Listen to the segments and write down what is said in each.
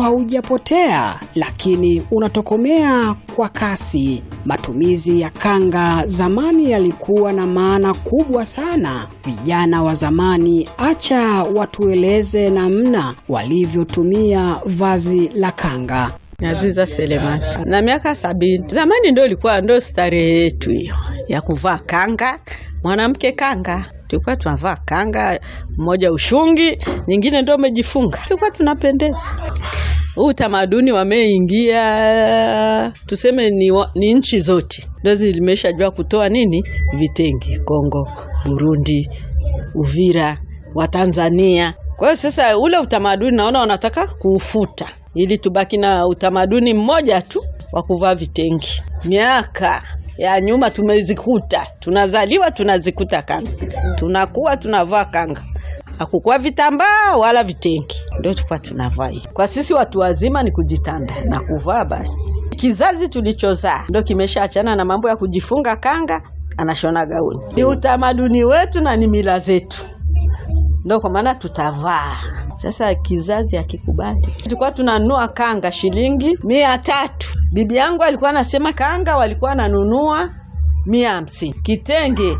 haujapotea, lakini unatokomea kwa kasi. Matumizi ya kanga zamani yalikuwa na maana kubwa sana. Vijana wa zamani, acha watueleze namna walivyotumia vazi la kanga. Aziza Selemani na miaka sabini. Zamani ndo ilikuwa ndo starehe yetu hiyo ya kuvaa kanga, mwanamke kanga tulikuwa tunavaa kanga, mmoja ushungi, nyingine ndo umejifunga, tulikuwa tunapendeza. Huu utamaduni wameingia, tuseme ni, wa, ni nchi zote ndo zimeshajua kutoa nini vitenge, Kongo, Burundi, Uvira, wa Tanzania. Kwa hiyo sasa ule utamaduni naona wanataka kuufuta ili tubaki na utamaduni mmoja tu wa kuvaa vitenge. Miaka ya nyuma tumezikuta, tunazaliwa tunazikuta kanga, tunakuwa tunavaa kanga, hakukuwa vitambaa wala vitenge, ndio tulikuwa tunavaa hii. Kwa sisi watu wazima ni kujitanda na kuvaa basi. Kizazi tulichozaa ndio kimeshaachana na mambo ya kujifunga kanga, anashona gauni. Ni utamaduni wetu na ni mila zetu, ndio kwa maana tutavaa sasa kizazi hakikubali. Tulikuwa tunanunua kanga shilingi mia tatu. Bibi yangu alikuwa anasema kanga walikuwa wananunua mia hamsini. Kitenge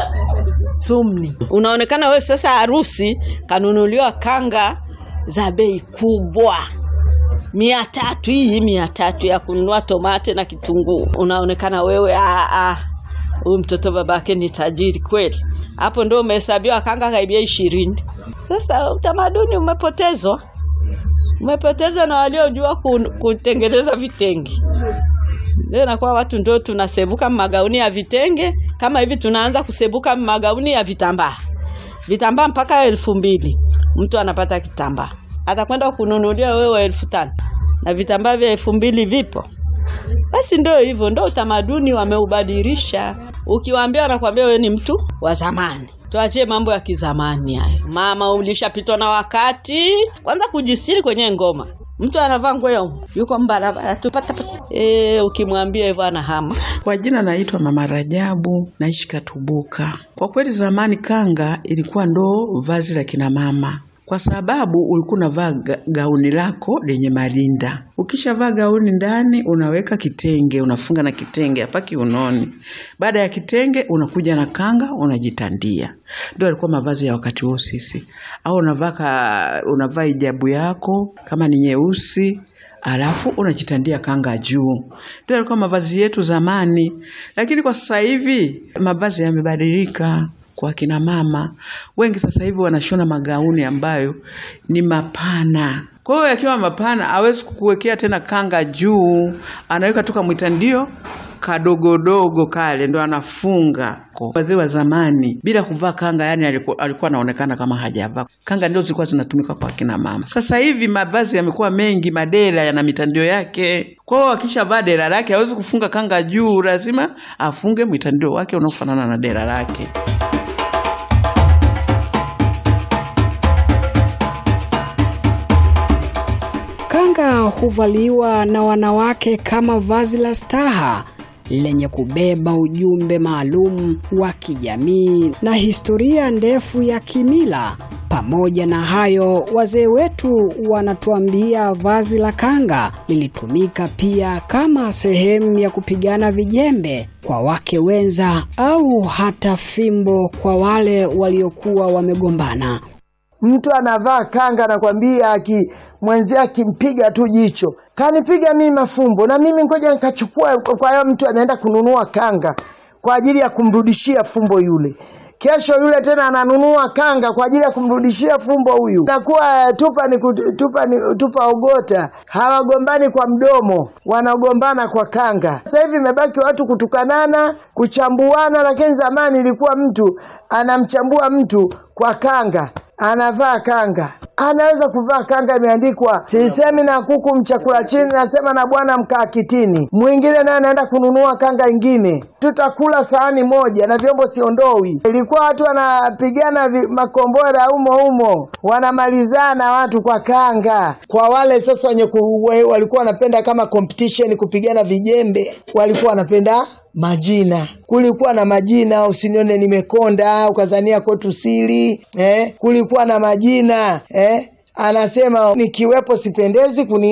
sumni, unaonekana wewe sasa harusi kanunuliwa kanga za bei kubwa mia tatu. Hii mia tatu ya kununua tomate na kitunguu, unaonekana wewe huyu mtoto babake ni tajiri kweli. Hapo ndo umehesabiwa kanga karibia ishirini. Sasa utamaduni umepotezwa, umepotezwa na waliojua kutengeneza vitenge. Leo nakuwa watu ndio tunasebuka magauni ya vitenge, kama hivi tunaanza kusebuka magauni ya vitambaa, vitambaa mpaka elfu mbili mtu anapata kitambaa, atakwenda kununulia wewe elfu tano na vitambaa vya elfu mbili vipo. Basi ndio hivyo, ndio utamaduni wameubadilisha. Ukiwaambia wanakuambia wewe ni mtu wa zamani. Tuachie mambo ya kizamani hayo. Mama, ulishapitwa na wakati. Kwanza kujistiri kwenye ngoma, mtu anavaa nguo ya yuko mbarabara tu pata pata. E, ukimwambia hivyo anahama. Kwa jina naitwa Mama Rajabu, naishi Katubuka. Kwa kweli zamani kanga ilikuwa ndo vazi la kina mama kwa sababu ulikuwa unavaa gauni lako lenye marinda. Ukishavaa gauni ndani unaweka kitenge, unafunga na kitenge hapa kiunoni. Baada ya kitenge unakuja na kanga unajitandia. Ndio alikuwa mavazi ya wakati huo sisi. Au unavaa unavaa hijabu yako kama ni nyeusi alafu unajitandia kanga juu. Ndio alikuwa mavazi yetu zamani, lakini kwa sasa hivi mavazi yamebadilika kwa kina mama wengi sasa hivi wanashona magauni ambayo ni mapana. Kwa hiyo yakiwa mapana, hawezi kukuwekea tena kanga juu, anaweka tu kamwitandio kadogodogo kale ndo anafunga. Wazee wa zamani bila kuvaa kanga, yani alikuwa, alikuwa anaonekana kama hajavaa kanga. Ndio zilikuwa zinatumika kwa kina mama. Sasa hivi mavazi yamekuwa mengi, madela yana mitandio yake. Kwa hiyo akishavaa dela lake hawezi kufunga kanga juu, lazima afunge mwitandio wake unaofanana na dela lake. Kanga huvaliwa na wanawake kama vazi la staha lenye kubeba ujumbe maalum wa kijamii na historia ndefu ya kimila. Pamoja na hayo, wazee wetu wanatuambia vazi la kanga lilitumika pia kama sehemu ya kupigana vijembe kwa wake wenza au hata fimbo kwa wale waliokuwa wamegombana. Mtu anavaa kanga, nakwambia, aki mwenzie akimpiga tu jicho, kanipiga mimi mafumbo, na mimi ngoja nikachukua. Kwa hiyo mtu anaenda kununua kanga kwa ajili ya kumrudishia fumbo yule. Kesho yule tena ananunua kanga kwa ajili ya kumrudishia fumbo huyu. Nakuwa tupa ni tupa ni tupa ogota, hawagombani kwa mdomo, wanagombana kwa kanga. Sasa hivi imebaki watu kutukanana, kuchambuana, lakini zamani ilikuwa mtu anamchambua mtu kwa kanga anavaa kanga, anaweza kuvaa kanga imeandikwa sisemi na kuku mchakula chini, nasema na bwana mkaa kitini. Mwingine naye anaenda kununua kanga ingine, tutakula sahani moja na vyombo siondoi. Ilikuwa watu wanapigana makombora umo umo, wanamalizana watu kwa kanga. Kwa wale sasa wenye walikuwa wanapenda kama competition kupigana vijembe, walikuwa wanapenda majina. Kulikuwa na majina, usinione nimekonda ukazania kwetu siri eh. Kulikuwa na majina eh. Anasema nikiwepo sipendezi kuni